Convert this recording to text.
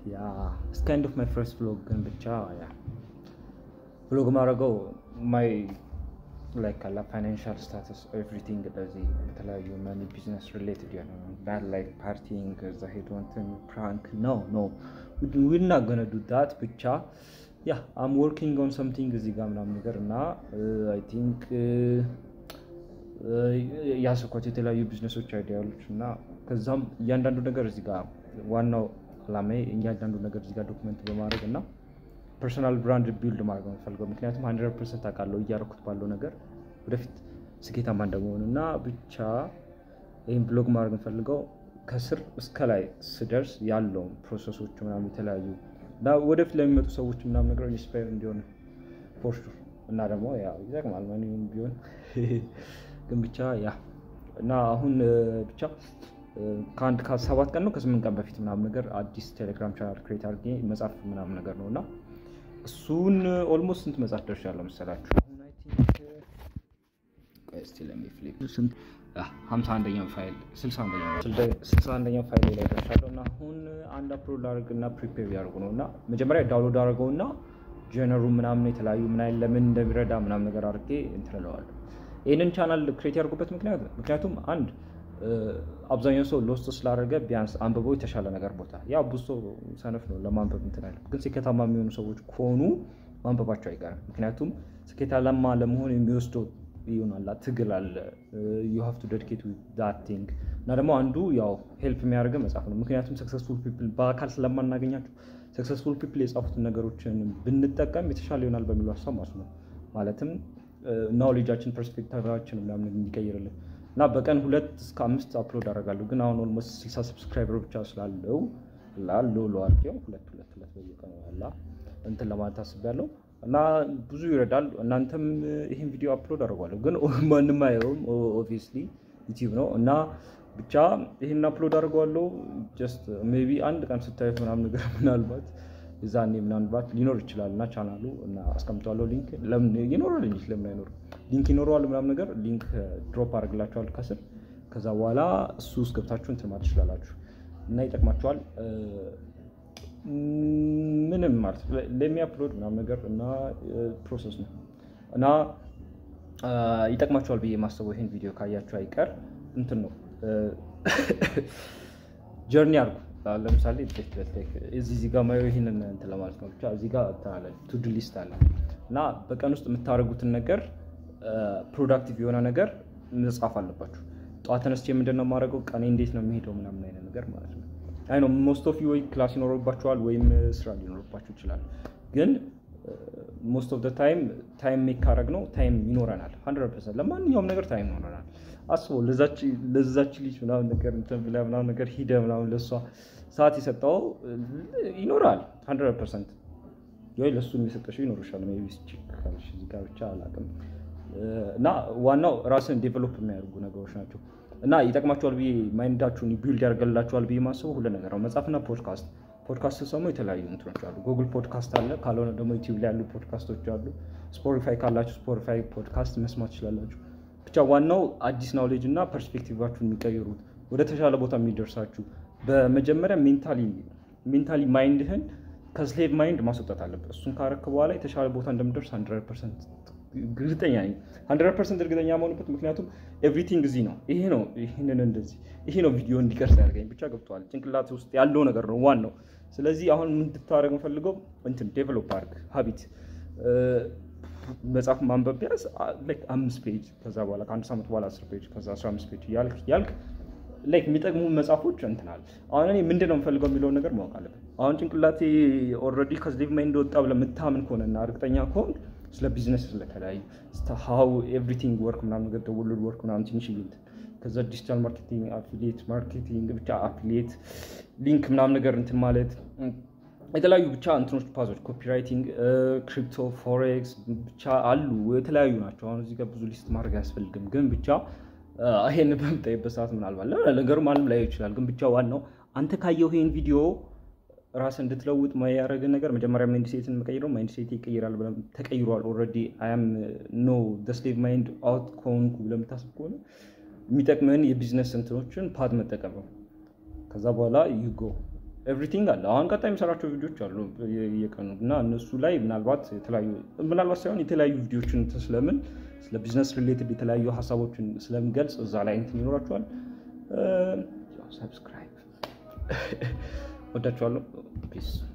ያ ስካይንድ ኦፍ ማይ ፈርስት ቭሎግ ግን ብቻ ያ ቭሎግ ማድረገው ማይ ላይክ አላ ፋይናንሻል ስታተስ ኤቭሪቲንግ እንደዚህ የተለያዩ መኒ ቢዝነስ ሪሌትድ የሆነ ዳት ላይክ ፓርቲንግ እዛ ሄዶ እንትን ፕራንክ ኖ ኖ ዊና ገነ ዱ ዳት ብቻ ያ አም ወርኪንግ ኦን ሰምቲንግ እዚህ ጋር ምናምን ነገር እና አይ ቲንክ ያሰኳቸው የተለያዩ ቢዝነሶች አይዲያሎች እና ከዛም እያንዳንዱ ነገር እዚህ ጋር ዋናው አላማዬ እያንዳንዱ ነገር እዚህ ጋር ዶክመንት በማድረግ እና ፐርሶናል ብራንድ ቢልድ ማድረግ ነው የምፈልገው። ምክንያቱም ሀንድረድ ፐርሰንት አውቃለሁ እያደረኩት ባለው ነገር ወደፊት ስኬታማ እንደመሆን እና ብቻ ይህን ብሎግ ማድረግ የምፈልገው ከስር እስከ ላይ ስደርስ ያለውን ፕሮሰሶች ምናምን የተለያዩ እና ወደፊት ለሚመጡ ሰዎች ምናምን ነገር ኢንስፓየር እንዲሆን ፖስቱ እና ደግሞ ያው ይጠቅማል ማንኛውም ቢሆን ግን ብቻ ያ እና አሁን ብቻ ከአንድ ከሰባት ቀን ነው ከስምንት ቀን በፊት ምናምን ነገር አዲስ ቴሌግራም ቻናል ክሬት አድርጌ መጽሐፍ ምናምን ነገር ነው እና እሱን ኦልሞስት ስንት መጽሐፍ ደርሻለሁ መሰላችሁ? አሁን አይ ቲንክ ቆይ እስኪ ለሚፍሊፕ ስንት ሀምሳ አንደኛው ፋይል ስልሳ አንደኛው ፋይል ላይ ደርሻለሁ እና አሁን አንድ አፕሎድ ላደርግ እና ፕሪፔር ያደርጉ ነው እና መጀመሪያ ዳውንሎድ አድርገው እና ጀነሩ ምናምን የተለያዩ ምን አይነት ለምን እንደሚረዳ ምናምን ነገር አድርጌ እንትን እለዋለሁ። ይህንን ቻናል ክሬት ያደርጉበት ምክንያት ምክንያቱም አንድ አብዛኛው ሰው ሎስት ስላደረገ ቢያንስ አንብበው የተሻለ ነገር ቦታ ያው ብዙ ሰው ሰነፍ ነው ለማንበብ እንትን አይልም። ግን ስኬታማ የሚሆኑ ሰዎች ከሆኑ ማንበባቸው አይቀርም። ምክንያቱም ስኬታማ ለመሆን የሚወስደው ይሆናላ ትግል አለ ዩ ሃቭ ቱ ዴዲኬት ዳት ቲንግ እና ደግሞ አንዱ ያው ሄልፕ የሚያደርገ መጽሐፍ ነው። ምክንያቱም ሰክሰስፉል ፒፕል በአካል ስለማናገኛቸው ሰክሰስፉል ፒፕል የጻፉትን ነገሮችን ብንጠቀም የተሻለ ይሆናል በሚሉ ሀሳብ ማለት ነው። ማለትም ናውሌጃችን ፐርስፔክቲቫችን ምናምን እንዲቀይርልን እና በቀን ሁለት እስከ አምስት አፕሎድ አደርጋለሁ። ግን አሁን ኦልሞስት ስልሳ ሰብስክራይበር ብቻ ስላለው ላለው ለዋርጌው ሁለት ሁለት ሁለት በየቀኑ ያላ እንትን ለማለት አስቤያለሁ እና ብዙ ይረዳል። እናንተም ይህን ቪዲዮ አፕሎድ አደርጓለሁ፣ ግን ማንም አየውም ኦብቪየስሊ ዩቲዩብ ነው እና ብቻ ይህን አፕሎድ አድርገዋለሁ። ጀስት ሜይ ቢ አንድ ቀን ስታዩት ምናምን ነገር ምናልባት እዛኔ ምናልባት ሊኖር ይችላል እና ቻናሉ እና አስቀምጠዋለሁ ሊንክ ለምን ይኖራል እንጂ ለምን አይኖርም? ሊንክ ይኖረዋል ምናምን ነገር ሊንክ ድሮፕ አድርግላችኋል ከስር። ከዛ በኋላ እሱ ውስጥ ገብታችሁ እንትን ማለት ትችላላችሁ እና ይጠቅማችኋል። ምንም ማለት ለሚያፕሎድ ምናምን ነገር እና ፕሮሰስ ነው እና ይጠቅማችኋል ብዬ የማስበው ይህን ቪዲዮ ካያችሁ አይቀር እንትን ነው ጀርኒ አድርጉ። ለምሳሌ እዚህ ጋር ማየው ይህንን እንትን ለማለት ነው። ብቻ እዚህ ጋር ቱዱ ሊስት አለ እና በቀን ውስጥ የምታደርጉትን ነገር ፕሮዳክቲቭ የሆነ ነገር መጻፍ አለባችሁ። ጠዋት ተነስቼ ምንድን ነው የማደርገው፣ ቀኔ እንዴት ነው የሚሄደው ምናምን አይነት ነገር ማለት ነው። አይ ነው ሞስት ኦፍ ወይ ክላስ ይኖርባችኋል ወይም ስራ ሊኖርባችሁ ይችላል። ግን ሞስት ኦፍ ታይም ታይም ሜክ ካረግ ነው ታይም ይኖረናል። ሀንድረድ ፐርሰንት ለማንኛውም ነገር ታይም ይኖረናል። አስበው ለዛች ልጅ ምናምን ነገር እንትን ብለህ ምናምን ነገር ሂደ ምናምን ለእሷ ሰዓት የሰጠው ይኖራል። ሀንድረድ ፐርሰንት ወይ ለእሱ የሚሰጠሽው ይኖርሻል። ሜይ ቢ እዚህ ጋር ብቻ አላውቅም። እና ዋናው ራስን ዴቨሎፕ የሚያደርጉ ነገሮች ናቸው እና ይጠቅማቸዋል ብዬ ማይንዳችሁን ቢልድ ያደርገላችኋል ብዬ ማስበው ሁሉ ነገር ነው። መጽሐፍና ፖድካስት ፖድካስት ስሰሙ የተለያዩ እንትኖች አሉ። ጉግል ፖድካስት አለ። ካልሆነ ደግሞ ዩቲዩብ ላይ ያሉ ፖድካስቶች አሉ። ስፖቲፋይ ካላችሁ ስፖቲፋይ ፖድካስት መስማት ትችላላችሁ። ብቻ ዋናው አዲስ ናውሌጅ እና ፐርስፔክቲቫችሁን የሚቀይሩት ወደ ተሻለ ቦታ የሚደርሳችሁ በመጀመሪያ ሜንታሊ ሜንታሊ ማይንድህን ከስሌቭ ማይንድ ማስወጣት አለበት። እሱን ካረክ በኋላ የተሻለ ቦታ እንደምደርስ ሀንድረድ ፐርሰንት እርግጠኛ ነኝ። ሀንድረድ ፐርሰንት እርግጠኛ መሆንበት ምክንያቱም ኤቭሪቲንግ እዚህ ነው። ይሄ ነው ይህንን እንደዚህ ይሄ ነው ቪዲዮ እንዲቀርጽ ያደርገኝ ብቻ ገብተዋል። ጭንቅላት ውስጥ ያለው ነገር ነው ዋናው። ስለዚህ አሁን እንድታደርግ የምፈልገው እንትን ዴቨሎፕ አድርግ ሀቢት መጽሐፍ ማንበብ ቢያንስ አምስት ፔጅ ከዛ በኋላ ከአንድ ሳምንት በኋላ አስር ፔጅ ከዛ አስራ አምስት ፔጅ ያልክ ያልክ ላይክ የሚጠቅሙ መጽሐፎች እንትናል። አሁን እኔ ምንድን ነው የምፈልገው የሚለውን ነገር ማወቅ አለብን። አሁን ጭንቅላቴ ኦልሬዲ ከስሌቭ ማይንድ ወጣ ብለህ የምታምን ከሆነና እርግጠኛ ከሆን ስለ ቢዝነስ ስለተለያዩ ሀው ኤቭሪቲንግ ወርክ ምናምን ነገር ደወልድ ወርክ ምናምን ትንሽ እንትን ከዛ ዲጂታል ማርኬቲንግ፣ አፊሊየት ማርኬቲንግ ብቻ አፊሊየት ሊንክ ምናምን ነገር እንትን ማለት የተለያዩ ብቻ እንትኖች ፓዞች ኮፒራይቲንግ፣ ክሪፕቶ፣ ፎሬክስ ብቻ አሉ የተለያዩ ናቸው። አሁን እዚህ ጋር ብዙ ሊስት ማድረግ አያስፈልግም፣ ግን ብቻ ይሄን በምታይበት ሰዓት ምናልባት ነገሩ ማንም ላይ ይችላል። ግን ብቻ ዋናው አንተ ካየው ይሄን ቪዲዮ ራስ እንድትለውጥ ያደረገ ነገር መጀመሪያ ማይንድ ሴትን መቀይረው ማይንድ ሴት ይቀይራል ብለህ ተቀይሯል። ኦልሬዲ አያም ኖ ስሌቭ ማይንድ አውት ከሆንኩ ብለህ የምታስብ ከሆነ የሚጠቅምህን የቢዝነስ እንትኖችን ፓድ መጠቀም ነው። ከዛ በኋላ ዩጎ ኤቭሪቲንግ አለ። አሁን ቀጣይ የሚሰራቸው ቪዲዮዎች አሉ እየቀኑ እና እነሱ ላይ ምናልባት የተለያዩ ምናልባት ሳይሆን የተለያዩ ቪዲዮችን እንትን ስለምን ስለ ቢዝነስ ሪሌትድ የተለያዩ ሀሳቦችን ስለምገልጽ እዛ ላይ እንትን ይኖራቸዋል። ሰብስክራይብ ወዳችኋለሁ። ፒስ